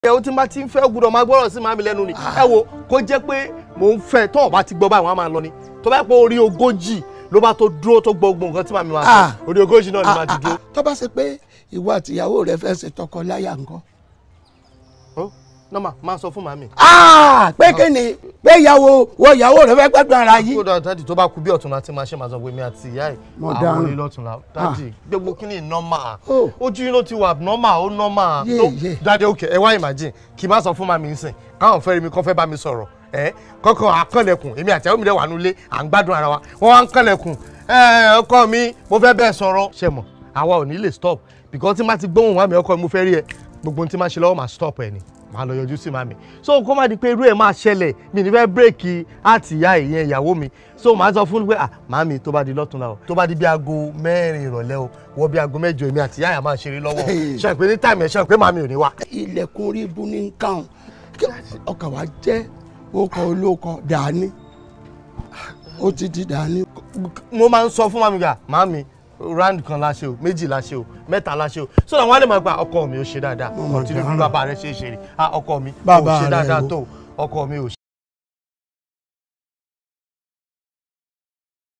ẹ o ti máa ti ń fẹ́ gbúdọ̀ máa gbọ́rọ̀ sí màmí lẹ́nu ni ẹ wo kó jẹ́ pé mò ń fẹ́ tó ọba ti gbọ́ báyìí wọ́n á máa lọ ni tó bá yẹ pé orí ogójì ló bá tó dúró tó gbọ́ gbogbo nǹkan tí màmí máa Ah. sọ orí ogójì náà ni màá ti dúró. tó bá ṣe pé ìwọ àtìyàwó rẹ fẹ́ ṣe tọkọláya nǹkan. Ó, nọ́mà máa sọ fún màmí. Ah, pé kí ni pé ìyàwó wọ ìyàwó rẹ fẹ́ gbádùn ara yìí. kódà dáàdì tó bá kú bí ọ̀túnla tí máa ṣe máa sọ pé mi àti ìyá ẹ̀ Mo àwọn dáràn. orí lọ́túnla dáàdì gbogbo kí ni nọ́mà Oh. ojú yín ló ti wà nọ́mà ó nọ́mà Yé, tó yé. dáàdì òkè ẹ wá imagine kì í má sọ fún màmí nsìn káwọn fẹ́ rí mi kọ́ fẹ́ bá mi sọ̀rọ̀ ẹ kọ́kọ́ àkànlẹ̀kùn èmi àti àwọn mi dẹ̀ wà nulẹ̀ à ń gbádùn ara wa wọ́n wá ń kànlẹ̀kùn ẹ ọkọ mi mo fẹ́ bẹ́ẹ̀ sọ̀rọ̀ ṣe mọ̀ àwa ò ní lè stop because tí má ti gbóhùn wá mi ọkọ mi mo fẹ́ rí ẹ gbogbo ohun tí má ṣe lọ́wọ́ máa stop ẹ ni máa lọ yọjú sí màmí so kó má di pé irú ẹ̀ máa ṣẹlẹ̀ mi ní fẹ́ bírèkì àti ìyá ìyẹn ìyàwó mi so màá sọ fún un pé ah màmí tó bá di lọ́túnla o tó bá di bí aago mẹ́rin ìrọ̀lẹ́ o wọ bí aago mẹ́jọ èmi àti ìyá yà máa ṣeré lọ́wọ́ o ṣe pé ní táìmù ẹ̀ ṣe pé màmí ò ní wá. ilẹ̀kùn orí ibu ní nǹkan ọkàn wa jẹ́ okọ̀ olóko dání ó ti di dání. mo máa ń sọ fún màmí gbà màmí round kan la ṣe o méjì la ṣe o mẹ́ta la ṣe o so àwọn àlè máa gba ọkọ mi ò ṣe dáadáa Mo mọ̀ ọtí ní bí dára. bàbá rẹ ṣe é ṣe rí ah ọkọ mi ò Bàbá ṣe rẹ dáadáa o. tó ọkọ mi ò